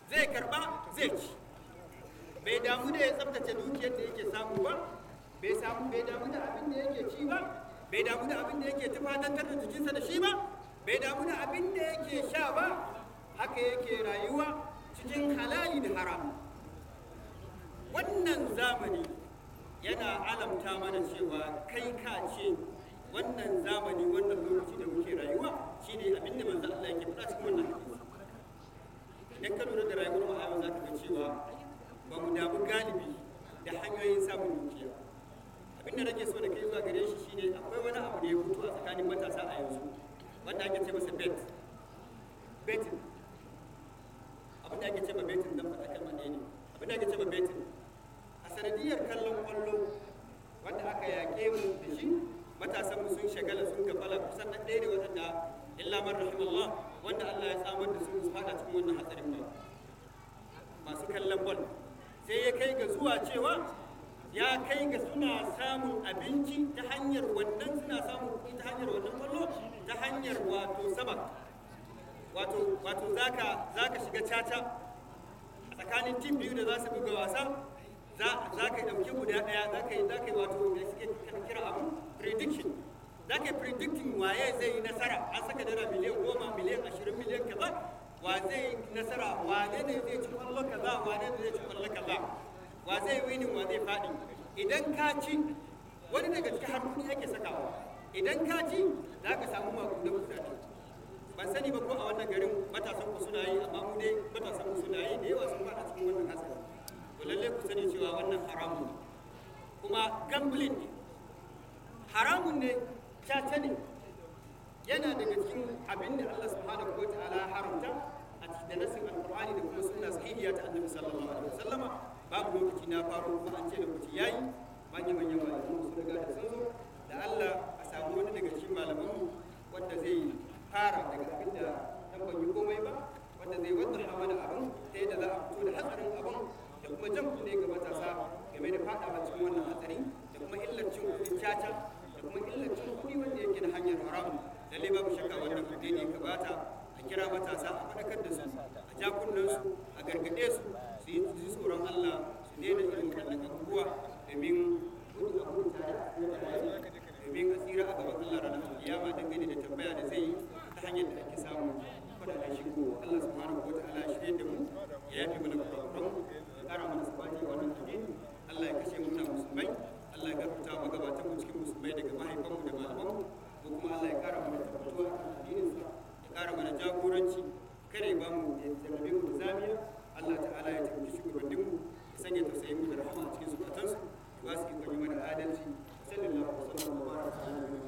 zai karba zai ci bai damu da ya tsabtace dukiyar da yake samu ba bai samu bai damu da abin da yake ci ba bai damu da abin da yake tufatantar da jikinsa da shi ba bai damu da abin da yake sha ba haka yake rayuwa cikin halali da haram wannan zamani yana alamta mana cewa kai ka ce wannan zamani wannan lokaci da muke rayuwa shine abin da manzo Allah yake faɗa cikin wannan hadisi idan ka lura da rayuwar mu a yau za ka ga cewa ba mu damu galibi da hanyoyin samun dukiya abin da nake so da kai zuwa gare shi shine akwai wani abu da ya fito a tsakanin matasa a yanzu wanda ake ce masa bet betin abin da ake ce ma betin dan faɗa kalmar ɗaya ne abin da ake ce ma betin a sanadiyar kallon kwallo wanda aka yaƙe mu da shi matasan mu sun shagala sun gafala kusan na ɗaya ne waɗanda illa man rahimallah wanda Allah ya samar da su su fada cikin wannan hatsarin ba masu kallon bol sai ya kai ga zuwa cewa ya kai ga suna samun abinci ta hanyar wannan suna samun kuɗi ta hanyar wannan kwallo ta hanyar wato sabak wato wato zaka zaka shiga caca a tsakanin tim biyu da za su buga wasa za ka ɗauki guda ɗaya za ka yi za ka yi wato da suke kira abu prediction za ka yi predicting waye zai yi nasara an saka dara miliyan goma miliyan ashirin miliyan kaza wa zai yi nasara wane ne zai ci kwallo kaza wane ne zai ci kwallo kaza wa zai winin wa zai faɗi idan ka ci wani daga cikin harkoki yake sakawa idan ka ci za ka samu makudan kudade ban sani ba ko a wannan garin matasan ku suna yi amma mu dai matasan ku suna yi da yawa sun fada cikin wannan hatsari to lalle ku sani cewa wannan haramun ne kuma gambling ne haramun ne caca ne yana daga cikin abin da Allah subhanahu wa ta'ala ya haramta a cikin nasin alqur'ani da kuma sunna sahihiya ta annabi sallallahu alaihi wasallama babu lokaci na faro kuma an ce lokaci yayi manyan manyan malaman su riga da sun zo da Allah a samu wani daga cikin malaman mu wanda zai fara daga abin da dan ban yi komai ba wanda zai wadda mana abin ta yadda za a fito da hatsarin abin da kuma jan kunne ga matasa game da fadawa cikin wannan hatsari da kuma illar cin kuɗin caca da kuma illar cin kuɗi wanda yake na hanyar haramun lalle babu shakka wannan kuɗi ne ka bata a kira matasa a faɗakar da su a ja su a gargaɗe su su yi ji tsoron Allah su daina irin waɗannan abubuwa domin gudu a huta domin a tsira a gaban Allah ranar kiyama dangane da tambaya da zai yi ta hanyar da ake samu kuɗaɗen shigo Allah subhanahu wa ta'ala ya shirye da mu ya yafe mana kurakuran ya ƙara mana sabati a wannan addini Allah ya kashe mu na musulmai Allah ya gafarta wa magabatan mu cikin musulmai daga mahaifanmu da malamanmu ko kuma Allah ya ƙara mana tabbatuwa a addininsa ya ƙara mana jagoranci kare ba mu ya jarrabe mu da zamiya Allah ta'ala ya tabbata shugabannin mu ya sanya tausayin mu da rahama a cikin zukatansu ya ba su ikon yi mana adalci sallallahu alaihi wa sallam wa baraka ala